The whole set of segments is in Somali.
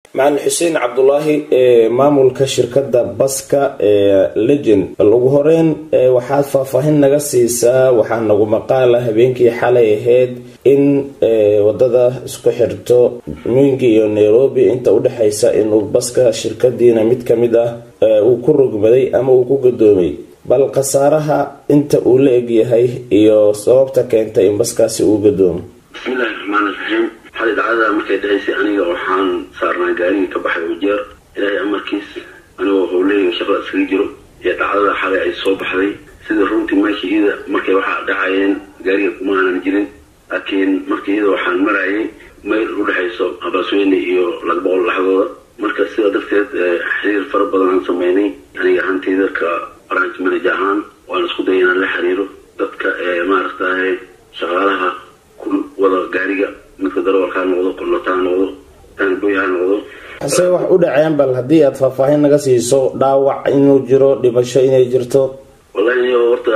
macalin xuseen cabdulaahi maamulka shirkadda baska ee legend bal ugu horeyn waxaad faahfaahin naga siisaa waxaa nagu maqaala habeenkii xalay ahayd in wadada isku xirto mwingi iyo nairobi inta udhexaysa inuu baska shirkadiina mid kamid ah uu ku rogmaday ama uu ku gadoomay bal khasaaraha inta uu la egyahay iyo sababta keentay in baskaasi uu gadoomo bismillahi raxmaan iraxiim xali dhacdada markay dhahaysay aniga waxaan saarnaa gaarigii ka baxay ujeer ilaahay amarkiis anigoo howleyga shaqada iskaga jiro iyo dhacdada xalay ay soo baxday sida runtii meesha iyada markay waxaa dhacayeen gaariga kuma aanan jirin laakiin marka iyada waxaan marayay mayl udhexayso abaasweyne iyo lagboqol dhaxdooda marka sidaa darteed xiriir fara badan aan sameynay aniga ahaantayda ka branch manager ahaan waan isku daya inaan la xiriiro dadka maaragtaye shaqaalaha ku wada gaariga midka darawalka ha noqdo kondhota ha noqdo taanboy ha noqdo hase wax u dhaceen bal haddii aad faahfaahin naga siiso dhaawac inuu jiro dhimasho inay jirto wallahi niyo horta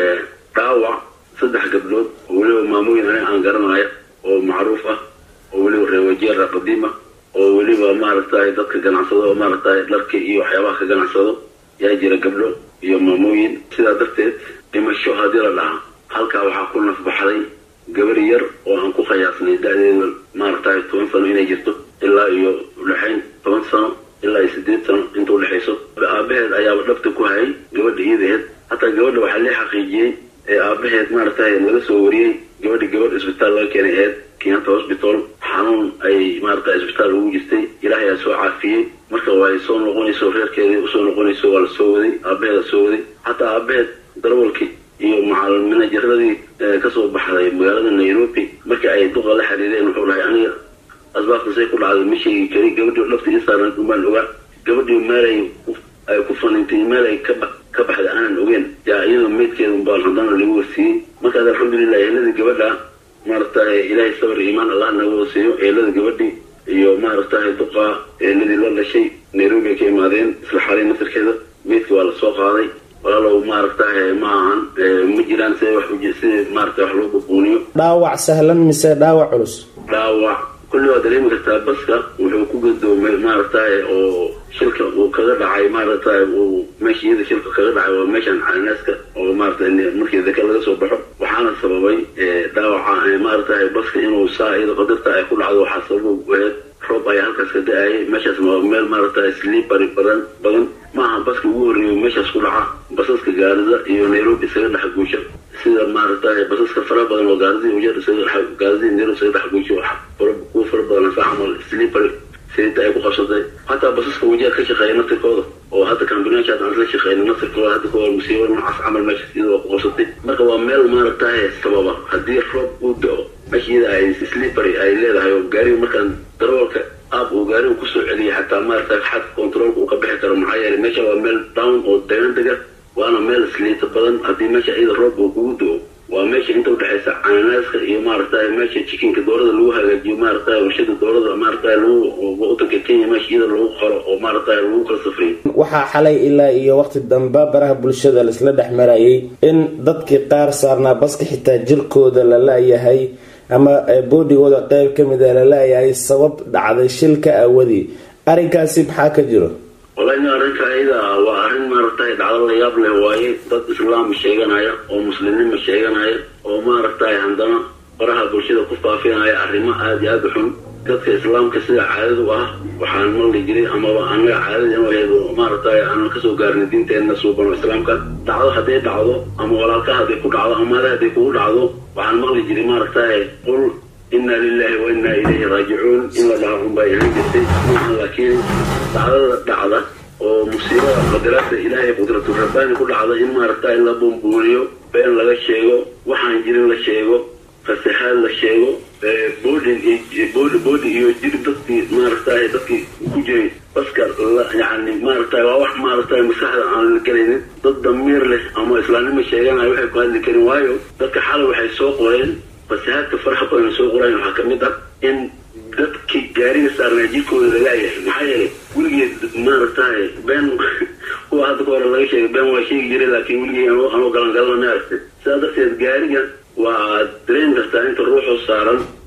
dhaawac saddex gabdhood oo weliba maamooyin ani aan garanayo oo macruuf ah oo weliba reewajeera qadiima oo weliba maaragtaye dadka ganacsado oo maaragtaye dharka iyo waxyaabaha ka ganacsado yaa jira gabdho iyo maamooyin sidaa darteed dhimasho haddii la dhaha halkaa waxaa ku nafbaxday gabar yar oo aan ku qiyaasnay da-deeda maaragtaye toban sano inay jirto ilaa iyo udhexayn toban sano ilaa iyo sideed sano inta udhexayso aabaheed ayaaba dhabta ku hayay gabadha iyadaheed hataa gabadha waxaa lee xaqiijiyey ee aabaheed maaragtaye laga soo wariyey gabadhi gabadh isbitaal laga keenay eed kenyanta hosbital xanuun ay maarata isbitaal ugu jirtay ilaahay aa soo caafiyey marka way soo noqonayso reerkeedii usoo noqonayso waa la soo waday aabaheeda soo waday hataa aabaheed darawalkii iyo macalminajaradii kasoo baxday magaalada nairobi markii ay duqa la xiriireen wuxuu dhahay aniga asbaabta say ku dhacday ma sheegi kari gabadhii dhabta isaaran umaan ogaa gabadhii meelay ay ku fanintay meel ay ka baxday aanan ogeen yaa iyadoo meydkeeda umbaan haddana lagu wasiiyey markaas alxamdulilah eheladii gabadha maaragtaye ilaahay sabar iimaan allah naga wasiiyo eelada gabadhii iyo maaragtaye duqa eeladii la dhashay nairobi ay ka imaadeen isla xalay nasirkeeda meydka waa lasoo qaaday walaalow maaragtaye ma ahan ma jiraan sida wax sida maarata wax loo bubuuniyo dhaawac sahlan mise dhaawac culus dhaawac kulli waa dareemi kartaa baska wuxuu ku gadoomay maaragtaye oo shilka uu kaga dhacay maaragtaye uu meesha iyada shilka kaga dhacay waa meeshan cananaaska oo maarata markii daka laga soo baxo waxaana sababay dhaawaca maaragtaye baska inuu saa iyada qadarta ay ku dhacdo waxaa sabab aheed roob ayaa halkaas ka da-ayay meeshaasna waa meel maaragtaye slipary badan badan maaha baska ugu horreeyo meeshaas ku dhaca basaska gaarida iyo nairobi isaga dhex guusha sida maaragtaye basaska fara badan oo gaaridii ujeer gaaridii nairobi isaga dhex guusha kuwa fara badan saa camal slipary sidinta ay ku qabsatay hataa basaska wajeer ka shaqeeya naftirkooda oo hadda kambinaashaad aan isla shaqeyna naftirkooda hadda kahor musiibo noocaas camal meeshaas iyada waa ku qabsatay marka waa meel maaragtaye sababa haddii roob uu da-o meesha iyada ay slipary ay leedahay oo gaariga markaan darawalka aab uu gaariga kusoo celiyay xataa maaragta xadka controolka uu ka bixi karo maxaa yeelay meesha waa meel down oo degan dega waana meel sliita badan haddii meesha iyada roob uu kugu do-o waa meesha inta udhexaysa cananaaska iyo maaragtay meesha jikinka doorada lagu hagaajiyo maaragtay warshada doorada maaragtay lagu wadanka kenya meesha iyada lagu qoro oo maaragtay lagu kala safriyo waxaa xalay ilaa iyo waqti dambe baraha bulshada laisla dhex marayay in dadkii qaar saarnaa baska xitaa jirkooda la la-yahay ama boodigooda qeyb kamid a la la-yahay sabab dhacday shilka awadii arrinkaasi maxaa ka jiro wallahi arrinka ayada waa arrin maaragtay dhacdo la yaab leh waaye dad islaam sheeganaya oo muslimnima sheeganaya oo maaragtay haddana baraha bulshada ku faafinaya arrimo aada iyo aada u xun dadka islaamka sida caadadu ah waxaan maqli jiray amaba anaga caadada inuu ahayd maaragtay aanan kasoo gaarnay diinteenna suuban oo islaamka dhacdo hadday dhacdo ama walaalka hadday ku dhacdo amaada hadday kugu dhacdo waxaan maqli jiray maaragtay qul ina lilahi wa inaa ilayhi raajicuun in la dhaho unbay ahaan jirtay maaha laakiin dhacdada dhacda oo musiibada qadaraadda ilaahay qudratu rabbaani ku dhacda in maaragta in la bumbuuriyo been laga sheego waxaan jirin la sheego fasahaad la sheego boodin boodi boodi iyo jir dadkii maaragtay dadkii ku jiray baska yani maaragtay waa wax maaragtay maskaxda aan la gelaynin dad damiir leh ama islaamnimo sheeganaya waxay ku hadli karin waayo dadka xalay waxay soo qoreen fasahaadka faraha badan soo qoraan waxaa kamid ah in dadkii gaariga saarnaa jirkooda lagaayahay maxaa yeelay weligeed maaragtay been kuwa hadda ka hore laga sheegay been waa sheegi jiray laakiin weligey anoo galangalana ma aragtay sidaa darteed gaariga waa dareemi kartaa inta ruuxoo saaran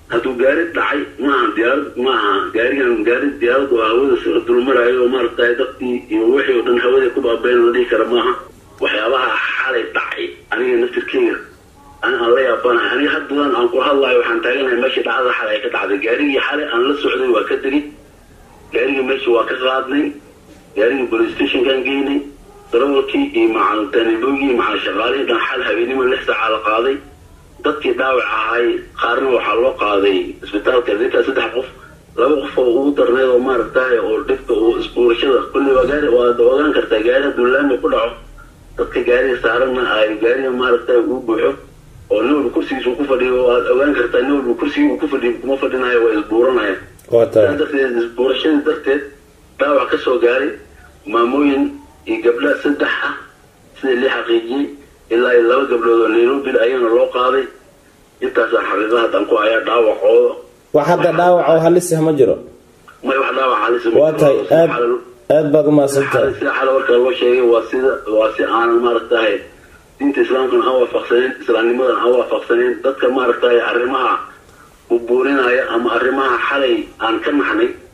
hadduu gaari dhacay maaha diyaarad maaha gaarigan gaari diyaarad oo hawada soo dulmaraayo oo maaragtay dadkii iyo wixii oo dhan hawada ku baabeen la dhihi kara maaha waxyaabaha xalay dhacay aniga naftirkeyga an aan la yaabanahay aniga haddadan aan ku hadlayo waxaan taaganahay meeshii dhacdada xalay ay ka dhacday gaarigii xalay aan la socday waa ka degay gaarigii meesha waa ka qaadnay gaarigii police stationkaan geynay darawalkii iyo macaltaniboogii macal shaqaalihii dhan xal habeenimo lix saaca la qaaday dadkii dhaawac ahay qaarna waxaa loo qaaday isbitaalka dinkaa saddex qof laba qof oo ugu darneed oo maaragtay oo dhibka oo isbuurashada kulli waa gaari waad ogaan kartaa gaari hadduu laami ku dhaco dadka gaariga saaranna ay gaariga maaragtay uu buuxo oo nin walba kursigiisa uu ku fadhiyo waad ogaan kartaa nin walba kursigii uu ku fadhiyo kuma fadhinayo waa isbuuranaya saa darteed isbuurashadii darteed dhaawac ka soo gaaray maamooyin iyo gabdha saddex ah sida lii xaqiijiyey ilaa iyo laba gabdhood oo nairobi ayana loo qaaday intaasaa xaqiiqa haddaan ku hayaa dhaawacooda wax hadda dhaawac oo halisah ma jiro may wax dhaawac halis waa tahay aad aad baad umahadsantahay sida xale warkaa loo sheegay waa sida waa si aanan maaragtahay diinta islaamkana aan waafaqsaneyn islaamnimadan aan waafaqsaneyn dadka maaragtahay arrimaha u buurinaya ama arrimaha xalay aan ka naxnay